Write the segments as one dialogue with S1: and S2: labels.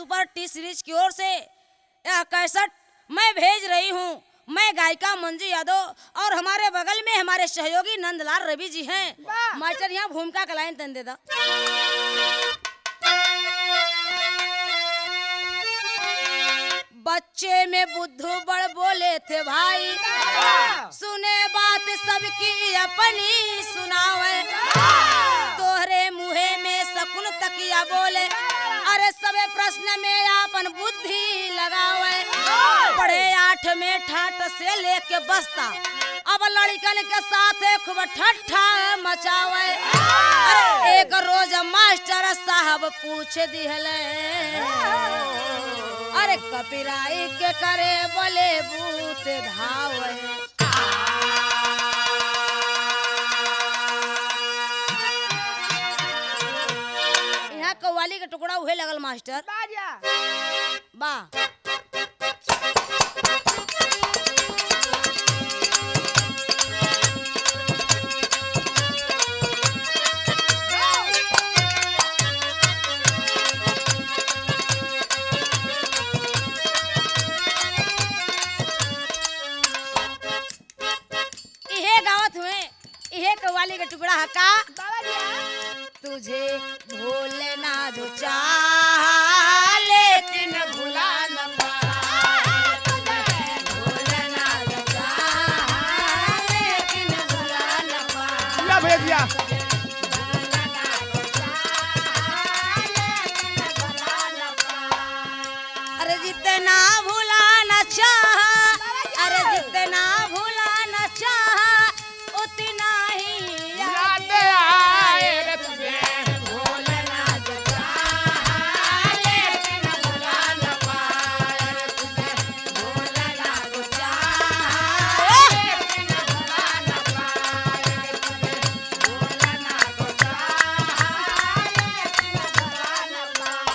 S1: Super T series की ओर से यह कैसेट मैं भेज रही हूँ मैं गायिका मंजू यादव और हमारे बगल में हमारे सहयोगी नंदलाल रवि जी हैं
S2: वाह!
S1: मास्टर यहाँ भूमिका का लाइन तन दे दो बच्चे में बुद्धू बड़ बोले थे भाई सुने बात सबकी अपनी सुनावे तोहरे मुहे में सकुन तकिया बोले अरे सबे प्रश्न में आपन बुद्धि लगावे पढ़े आठ में ठाट से लेके बसता अब लड़कन के साथ खूब ठट्ठा मचावे अरे एक रोज मास्टर साहब पूछ दिहले अरे कपिराई के करे बोले भूत धावे यहाँ कव्वाली के टुकड़ा उहे लगल मास्टर
S2: बाजा
S1: बा इहे गावत हुए इहे कव्वाली के टुकड़ा हका
S2: बाजा
S1: तुझे भूलना जो चाह लेकिन भुला न पाए तुझे भूलना जो चाह लेकिन भुला न पाए
S2: या भैया दिया
S1: अरे जितना भुलाना चाह अरे जितना भुलाना चाह उतना ही याद आए रे तुझे भूलना जो चाह लेकिन भुला न पाए रे तुझे भूलना जो चाह लेकिन भुला न पाए रे तुझे भूलना जो चाह लेकिन भुला न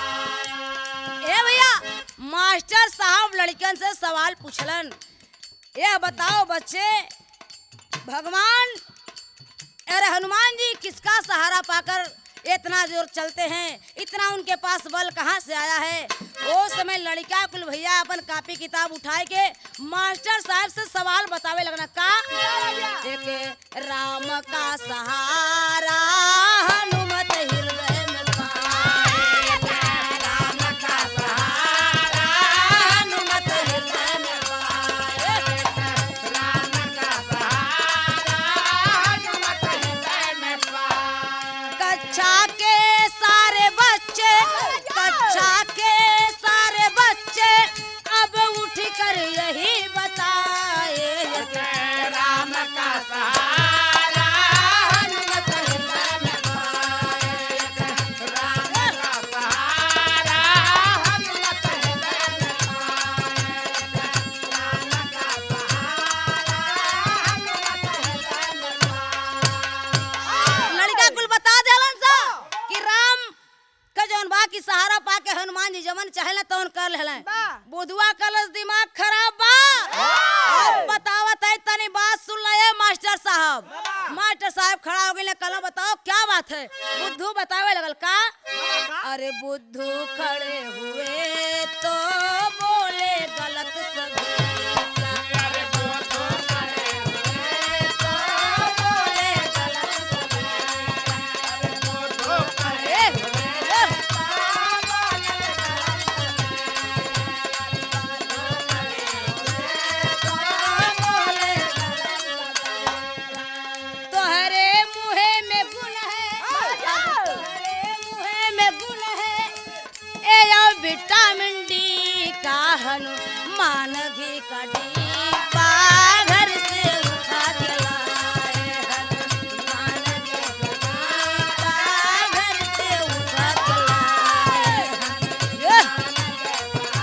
S1: पाए ए भैया मास्टर साहब लड़कन से सवाल पूछलन यह बताओ बच्चे भगवान अरे हनुमान जी किसका सहारा पाकर इतना जोर चलते हैं इतना उनके पास बल कहाँ से आया है वो समय लड़का कुल भैया अपन कापी किताब उठाए के मास्टर साहब से सवाल बतावे लगना का एक राम का सहारा हनुमत हृदय में पाए राम का सहारा हनुमत हृदय में पाए राम का सहारा हनुमत हृदय में पाए कक्षा के सारे बच्चे कक्षा के सारे बच्चे अब उठ कर यही बताए राम का सहारा हनुमत हृदय में पाए राम का सहारा हनुमत हृदय में पाए राम का सहारा हनुमत हृदय में पाए लड़का कुल बता देलन सा कि राम का जौन बा की सहारा पाके हनुमान जी जमन चाहेला तौन कर लेलन
S2: बा।
S1: बुधवा कलस दिमाग खराब बा अब बतावत है तनी बात सुन ले मास्टर साहब मास्टर साहब खड़ा हो गए कल बताओ क्या बात है बुद्धू बतावे लगल का अरे बुद्धू खड़े हुए तो बोले गलत सभी अरे बुद्धू खड़े हुए तो बोले गलत सभी अरे बुद्धू खड़े हुए तो बोले गलत तोहरे मुहे में गुण है तोहरे मुहे में गुण है ए यो विटामिन डी का हनुमान घी का डीबा घर से उठा के लाए हनुमान घी का डीबा घर से उठा के लाए हनुमान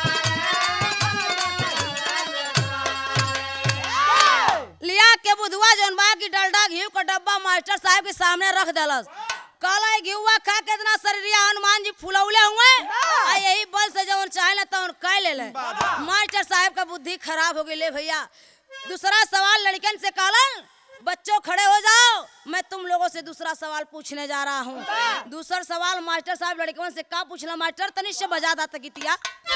S1: लिया के बुधवा जौन बा की डलडा घी का डब्बा मास्टर साहब के सामने रख देलस काला घीवा खा के इतना शरीरिया हनुमान जी फुलौले हुए आ यही बल से जौन चाहे तौन कह ले ले मास्टर साहब का बुद्धि खराब हो गई ले भैया दूसरा सवाल लड़कन से कहलन बच्चों खड़े हो जाओ मैं तुम लोगों से दूसरा सवाल पूछने जा रहा हूँ दूसरा सवाल मास्टर साहब लड़कन से का पूछला मास्टर तनिष से बजा दाता गीतिया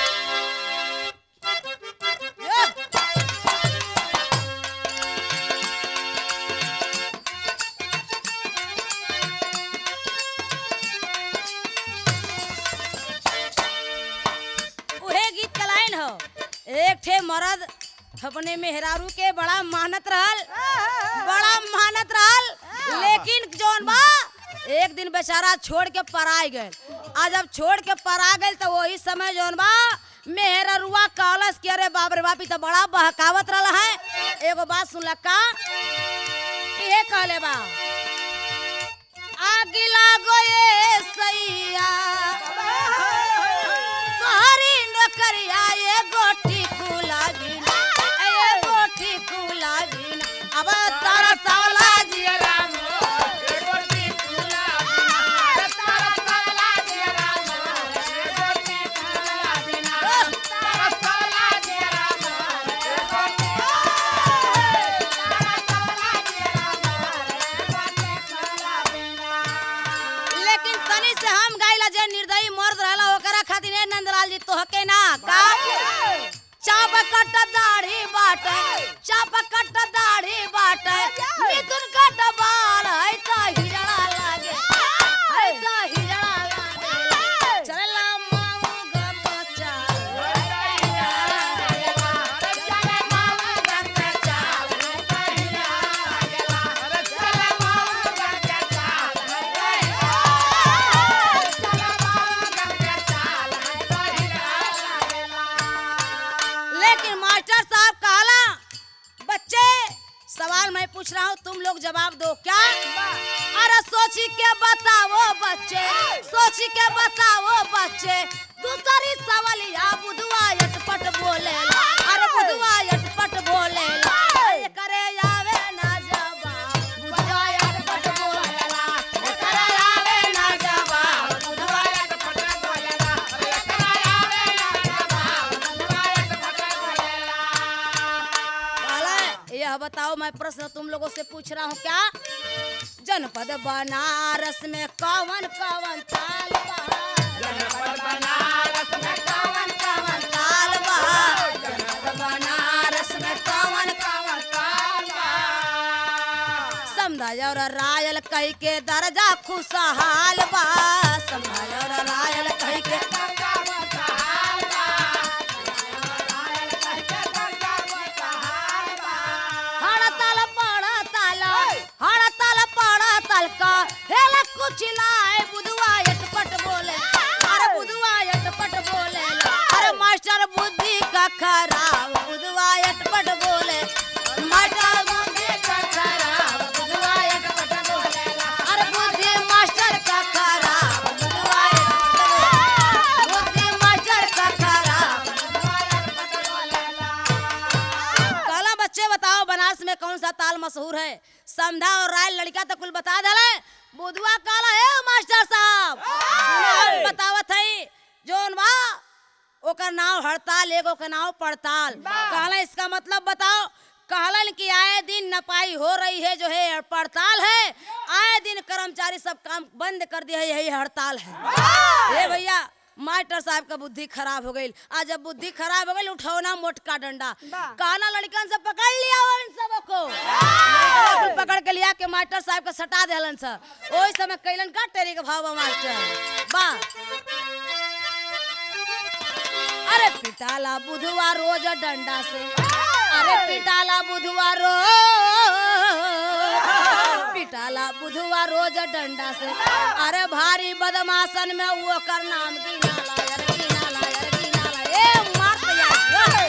S1: उहे गीत का लाइन हो एक ठे मर्द अपने मेहरारू के बड़ा मेहनत रहल बड़ा मेहनत रहल लेकिन जौन बा एक दिन बेचारा छोड़ के पराई गए आज जब छोड़ के परा गए तो वही समय जौन बा मेहररुआ कहलस कि अरे बाप रे बाप ई तो बड़ा बहकावत रहल है एगो बात सुनला का ये कहले बा आगे लागो ये सैया तोहरी नौकरिया ये गोटी कुला बिना ये गोटी कुला बिना अब तारा साला जियरा लेकिन तनी से हम गाइला जे निर्दयी मर्द रहला ओकरा खातिर ए नंदलाल जी तोहके ना का चाप कट दाढ़ी बाट चाप कट दाढ़ी बाट मिथुन कट बाल है त हिजड़ा लागे है त हिजड़ा लागे चलला माऊ गमचा चले माऊ गमचा लेकिन मास्टर साहब कहला बच्चे सवाल मैं पूछ रहा हूँ तुम लोग जवाब दो क्या अरे सोची के बताओ बच्चे सोची के बताओ बच्चे दूसरी सवालिया बुधवा यटपट बोले अरे बुधवा यटपट बोले करे आवे ना जवाब बुधवा यटपट बोलेला करे आवे ना जवाब बुधवा कहला, यह बताओ मैं प्रश्न तुम लोगों से पूछ रहा हूँ क्या जनपद बनारस में कौन कौन ताल बा कौन कौन ताल बा जनपद बनारस में कौन कौन ताल बा समझ और रायल कह के दर्जा खुशहाल बा समझ और रायल कह के हड़ताल पड़ताल हड़ताल पड़ताल का हेला कुछ लाए बुधवा यटपट बोले अरे बुधवा यटपट बोले अरे मास्टर बुद्धि का खराब बुधवा यटपट बोले मास्टर बुद्धि का खराब बुधवा यटपट बोले अरे बुद्धि मास्टर का खराब बुधवा यटपट बोले बुद्धि मास्टर का खराब कहला बच्चे बताओ बनारस में कौन सा ताल मशहूर है समझा और राय लड़का तो कुल बता दले बुधवा काला है मास्टर साहब सुनो, बतावत है जोन बा ओकर नाव हड़ताल एगो के नाव पड़ताल कहला इसका मतलब बताओ कहलन कि आए दिन नपाई हो रही है जो है पड़ताल है आए दिन कर्मचारी सब काम बंद कर दिया है यही हड़ताल है ये भैया मास्टर साहब का बुद्धि खराब हो गई आज जब बुद्धि खराब हो गई उठौना मोटका डंडा काना लड़कन से पकड़ लिया उन सबको लड़कन को पकड़ के लिया के मास्टर साहब का सटा देलन सा ओई समय कैलन का टेरी के भाव बा मास्टर बा अरे पिटाला बुधवा रोज डंडा से अरे पिटाला बुधवा रोज पिटाला बुधवा रोज डंडा से अरे भारी बदमाशन में वो कर नाम गिनाला यार गिनाला यार गिनाला ए मार यार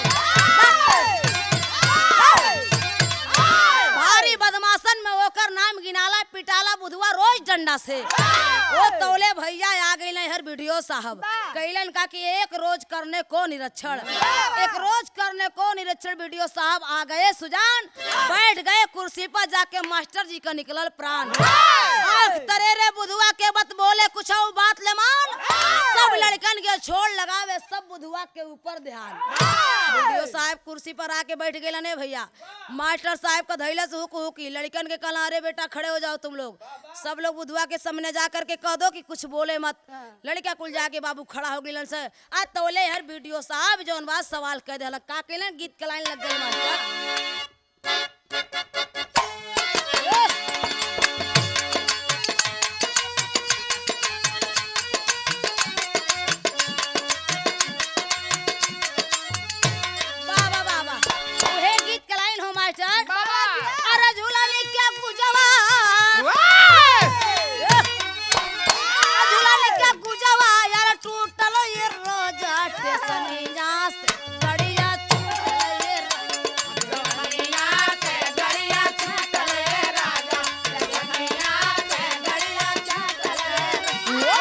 S1: भारी बदमाशन में ओकर नाम गिनाला पिटाला बुधवा रोज डंडा से ओ तौले भैया आ गई हर वीडियो साहब कैलन का कि एक रोज करने को निरीक्षण एक रोज करने को निरीक्षण वीडियो साहब आ गए सुजान बैठ बैठ गए कुर्सी पर जाके मास्टर जी का निकलल प्राण आँख तरे रे बुधुआ के बत बोले कुछ और बात ले मान सब लड़कन के छोड़ लगावे सब बुधुआ के ऊपर ध्यान वीडियो साहब कुर्सी पर आके बैठ गए ने भैया मास्टर साहब का धैला से हुक हुकी लड़कन के कला अरे बेटा खड़े हो जाओ तुम लोग सब लोग बुधुआ के सामने जा करके कह दो कि कुछ बोले मत लड़का कुल जाके बाबू खड़ा हो गिलन से आ तोले हर वीडियो साहब जौन बात सवाल कह देलक का केलन गीत के लाइन लग गई मास्टर बाबा बाबा उहे गीत के लाइन हो मास्टर अरे झूला ले क्या गुजवा झूला ले क्या गुजवा यार टूटल ये रोजा टेसनिया से गड़िया छूटल ये गड़िया से गड़िया छूटल ये राजा टेसनिया से गड़िया छूटल ये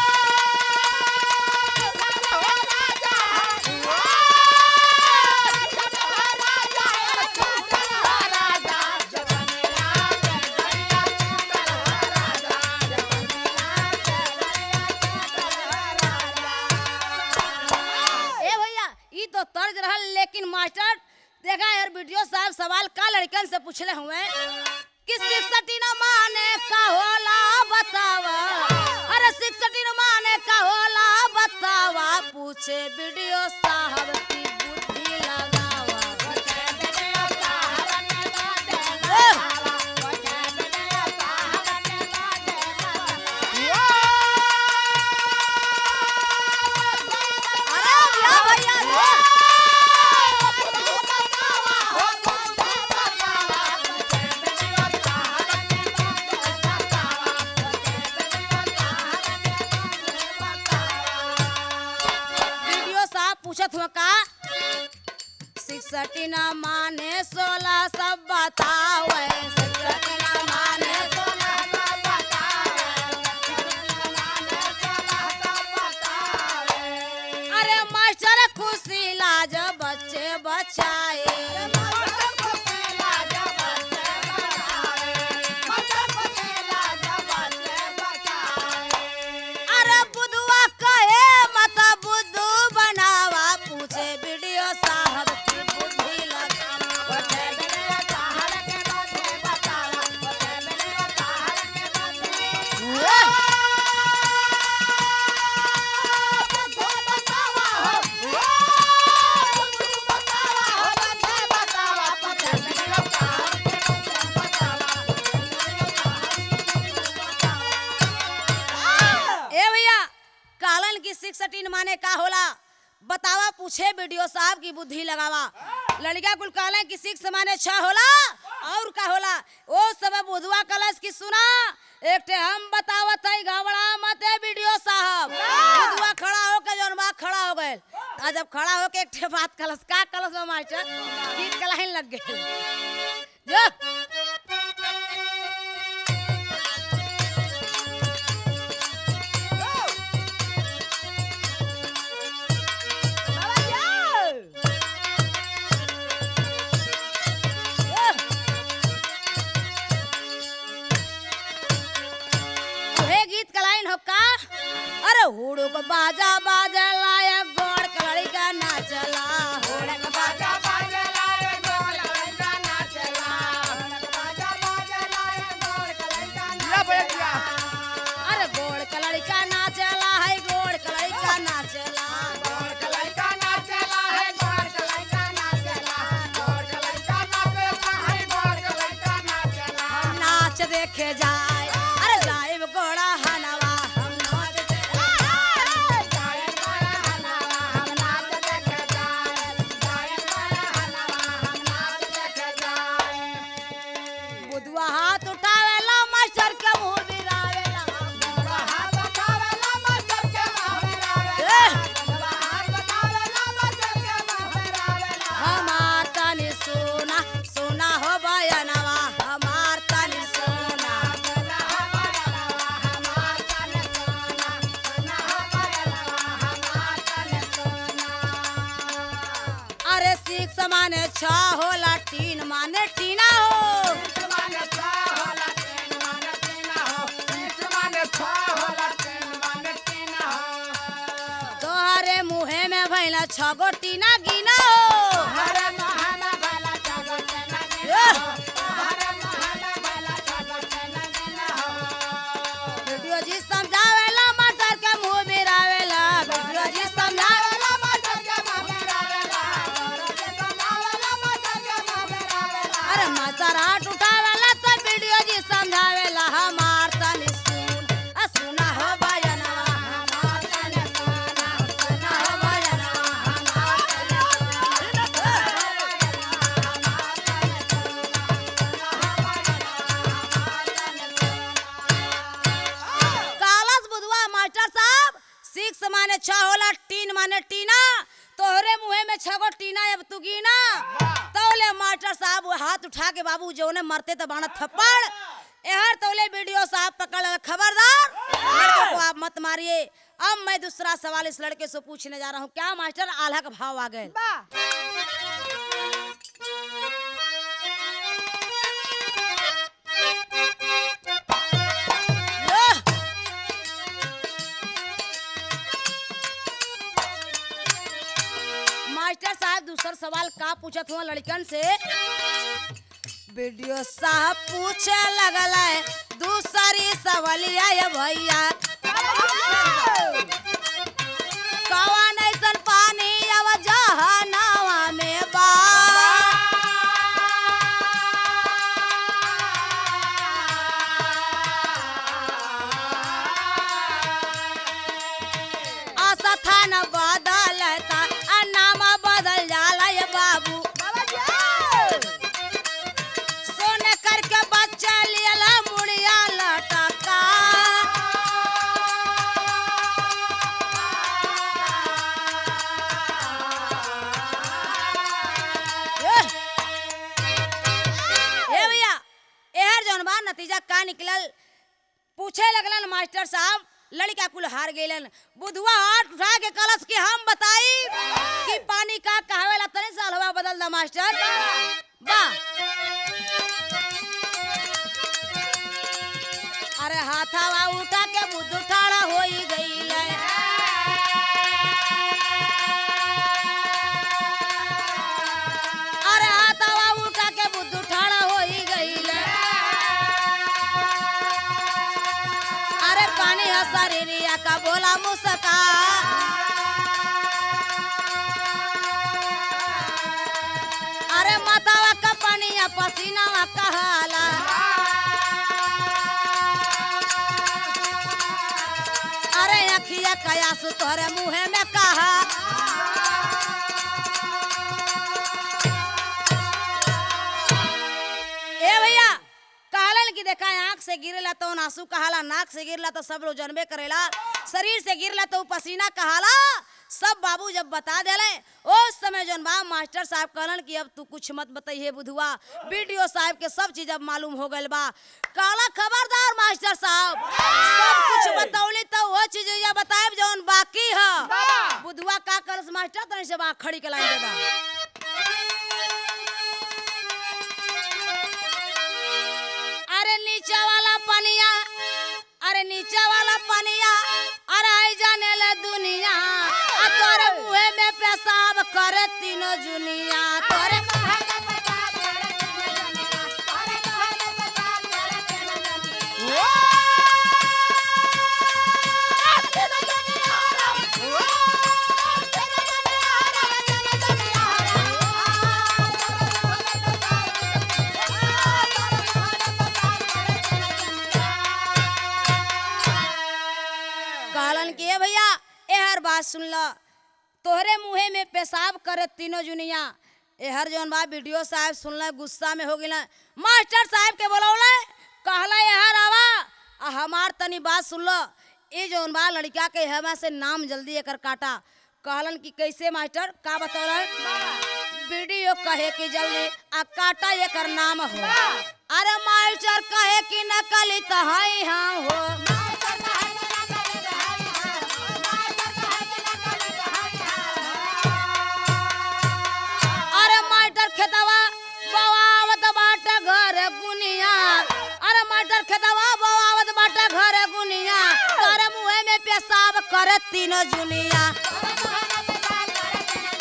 S1: ए भैया ई तो तर्ज रहल लेकिन मास्टर देखा यार वीडियो साहब सवाल का लड़कन से पूछले हुए कि शिक्षटी न माने का होला बतावा अरे शिक्षटी न माने का होला बतावा पूछे वीडियो साहब की बुद्धि लगावा अरे भैया भैया वीडियो साहब पूछत हुआ का सिक्सटी न माने सोलह सब बतावे सिक्सटी न माने सोलह सब बतावे अरे मास्टर खुशी लाज बच्चे बचाए अरे बुधवा कहे मत बुद्धू बनावा पूछे वीडियो साहब की बुद्धि लगावा ए भैया कालन की सिक्सटीन माने का होला बतावा पूछे वीडियो साहब की बुद्धि लगावा लड़का कुल कालन की सिक्स माने छह होला और का होला ओ सब बुधवा कलश की सुना एक ठे हम बतावत है घबरा मत है वीडियो साहब बुधवा खड़ा होके जौन बा खड़ा हो गए आ जब खड़ा होके एक ठे बात कलश का कलश में मास्टर गीत का लाइन लग गए जो उहे गीत का लाइन हो का अरे हुड़ो को बाजा बाजा लाया गोड़ कलड़ी का नाचला हुड़ो को बाजा बाजा लाया गोड़ कलड़ी का नाचला अरे गोड़ कलड़ी का नाचला है गोड़ कलड़ी का नाचला हम नाच देखे जाए अरे लाइव गोड़ा हनवा हम नाच बुधवा हाथ उठावेला मास्टर के मुंह बिरावेला ए! हमार तनी सोना सोना हो बयनवा हमार तनी सोना अरे सिक्स माने छ होला तीन माने टीना हो छगो टीना गिना हो एह! वीडियो जी समझावेला मटर के मुंह बिरावेला वीडियो जी समझावेला अरे मटर हाथ उठावेला तो वीडियो जी समझावेला हमार तनी सुन आ सुना हो बजनवा हमार तनी सुना सुना हो बजनवा हमार कालस बुधवा मास्टर साहब सिक्स माने छह होला टीन माने टीना तोहरे मुहे में छगो टीना अब तू गिना तौले मास्टर साहब वो हाथ उठा के बाबू जो ने मरते तो बाणा थप्पड़ एहर तौले वीडियो साहब पकड़ ले, खबरदार लड़के को आप मत मारिए अब मैं दूसरा सवाल इस लड़के से पूछने जा रहा हूँ क्या मास्टर आल्हा का भाव आ गए यह! मास्टर साहब दूसर सवाल का पूछत हुआ लड़कन से वीडियो साहब पूछे लगल है दूसरी सवालिया ये भैया कौन ऐसन पानी अब जहनवा में बा आशा था न बदलता आ नाम बदल जाला ये बाबू सोने करके बच्चा लियला मुड़िया लटका एह! ए भैया एहर जौन बा नतीजा का निकलल पूछे लगलन मास्टर साहब लड़का कुल हार गइलन बुधवा हाथ उठा के कलश के हम बताई कि पानी का कहवेला तने साल हवा बदल दा मास्टर बा अरे हाथावा उठा के बुद्धू ठाड़ा होई गइल अरे हाथावा उठा के बुद्धू ठाड़ा होई गइल अरे पानी हसरिया का बोला मुसका अरे मातावा का पानिया पसीनावा कहाला अरे अखिया कयासु तोहरे मुहे में कहा ए भैया कहलन कि देखा आंख से गिरला तो आंसू कहाला नाक से गिरला तो सब लोग जनबे करेला शरीर से गिरला तो पसीना कहाला सब बाबू जब बता देले उस समय जौन बा मास्टर साहब कहलन कि अब तू कुछ मत बताइए बुधुआ वीडियो साहब के सब चीज अब मालूम हो गइल बा काला खबरदार मास्टर साहब सब कुछ बतौली तो वो चीज या बताएब जौन बाकी है बुधुआ का करस मास्टर तनी से बा खड़ी के लाइन दे दा अरे नीचे वाला पनिया अरे नीचे वाला पनिया अरे आई जाने ले दुनिया आ तोरे मुहे में पेशाब करे तीनों जुनिया तोरे कहलन कि ए भैया एहर बात सुन ल तोहरे मुहे में पेशाब करे तीनों जुनिया एहर जौन बा वीडियो साहब सुनल गुस्सा में हो गिल मास्टर साहब के बोलौले कहला एहर आवा आ हमार तनी बात सुन ल ए जौन बा लड़का के हमा से नाम जल्दी एकर काटा कहलन कि कैसे मास्टर का बतौलन वीडियो कहे कि जल्दी आ काटा एकर नाम हो अरे मास्टर कहे कि नकली तो हई हम हो अरे मास्टर खेतवा बवावत बाटे घर गुनिया अरे मास्टर खेतवा बवावत बाटे घर गुनिया करे मुहे में पेशाब करे तीनों जुनिया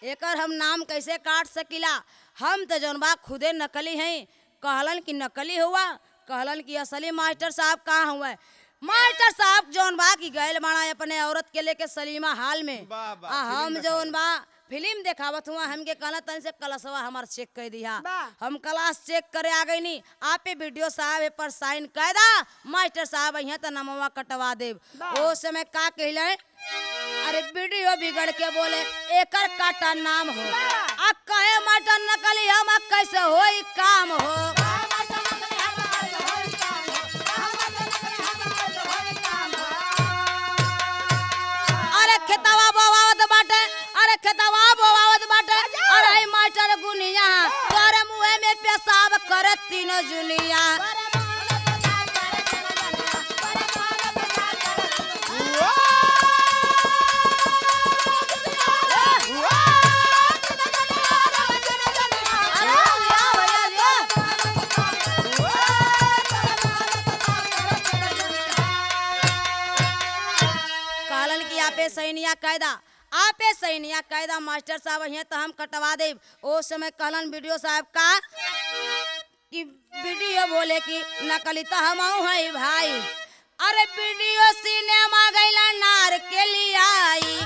S1: एकर हम नाम कैसे काट सकीला हम तो जौन बा खुदे नकली हैं कहलन कि नकली हुआ कहलन कि असली मास्टर साहब कहाँ हुआ मास्टर साहब जौन बा कि गैल बाड़ा अपने औरत के लेके सलीमा हाल में
S2: वाह, वाह,
S1: आ
S2: फिल्म
S1: हम जौन बा फिल्म देखावत हुआ हमके कहला तन से कलसवा हमार चेक कर दिया
S3: वाह।
S1: हम क्लास चेक करे आ गई नी आपे वीडियो साहब ए पर साइन कर दा मास्टर साहब यहाँ तो नमवा कटवा देव
S3: वाह।
S1: ओ समय का कहले अरे वीडियो बिगड़ के बोले एकर काटा नाम हो आ कहे मास्टर नकली हम आ कैसे होई काम हो अरे खेतवा बोवावत बाटे अरे खेतवा बोवावत बाटे अरे ई मास्टर गुनिया तोरे मुंह में पेशाब करे तीनों जुनिया अरे लिया भैया लिया कहलन कि आपे सैनिया कायदा आपे सैनिया कायदा मास्टर साहब यहाँ तो हम कटवा दे ओ समय कहलन वीडियो साहब का कि वीडियो बोले कि नकली तो हम है भाई अरे वीडियो सिनेमा गैला नार के लिए आई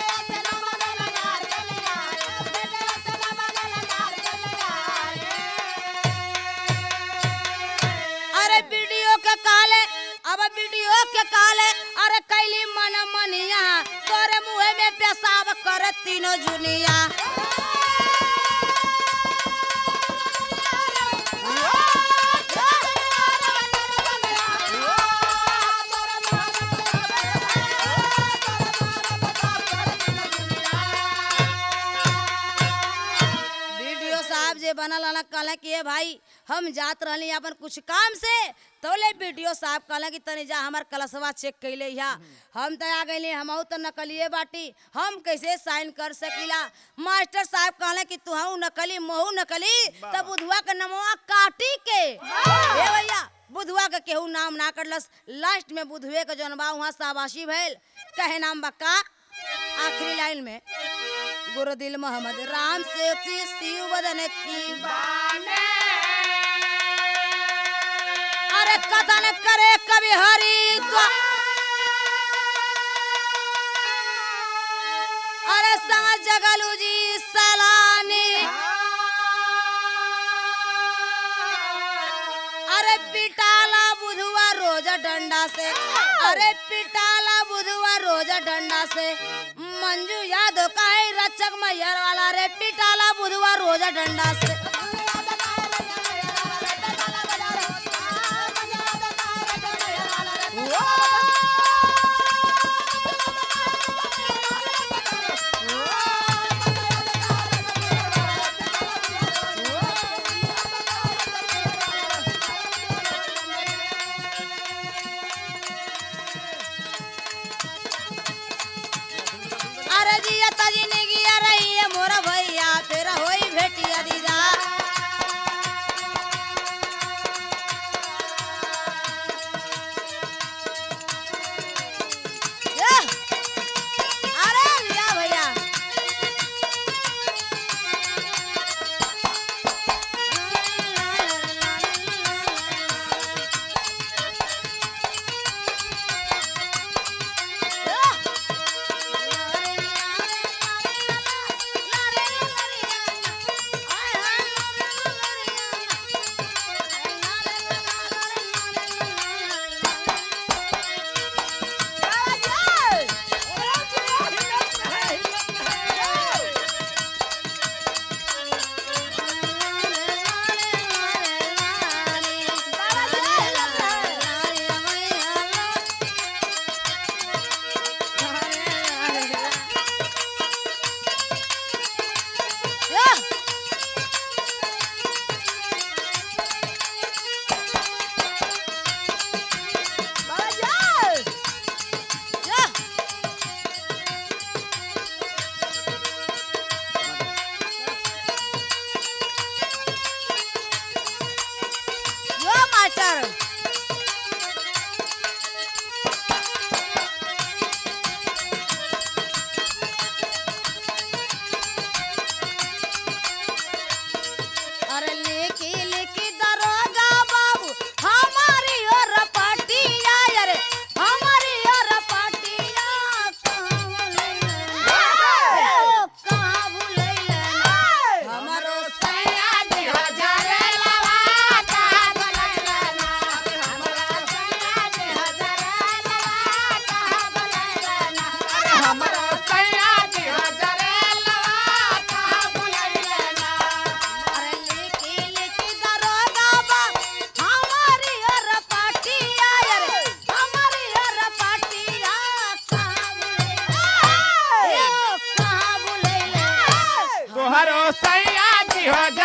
S1: अरे वीडियो के काले अब वीडियो के काले अरे कैली मन मनिया तोरे मुंह में पेशाब कर तीनों जुनिया वीडियो साहब जे बनल हन कहले कि ए भाई हम जात रहली अपन कुछ काम से तो ले वीडियो साहब कहले कि तनी जा हमर कलसवा चेक कैले या हम तो आ गइली हम तो नकलिए बाटी हम कैसे साइन कर सकीला मास्टर साहब कहले कि तू हूँ नकली महू नकली तब बुधवा के नमवा काटी के ए भैया बुधवा के केहू नाम ना करलस लास्ट में बुधवे के जौन बा वहाँ शाबाशी भइल कहे नाम बक्का आखिरी लाइन में गुरुदिल मोहम्मद राम से शिव बदन की अरे कथन करे कवि हरि द्वा- अरे संग जगलू जी सलानी अरे पिटाला बुधवा रोज डंडा से अरे पिटाला बुधवा रोज डंडा से मंजू यादव का है रचक मैयर वाला रे पिटाला बुधवा रोज डंडा से अरे जिया तजी ने गिया रही है मोरा भैया फिर होई भेटिया दीदा ये! अरे लिया भैया Yeah! Yeah! Yo, master!
S2: तोहरो सैया जी हो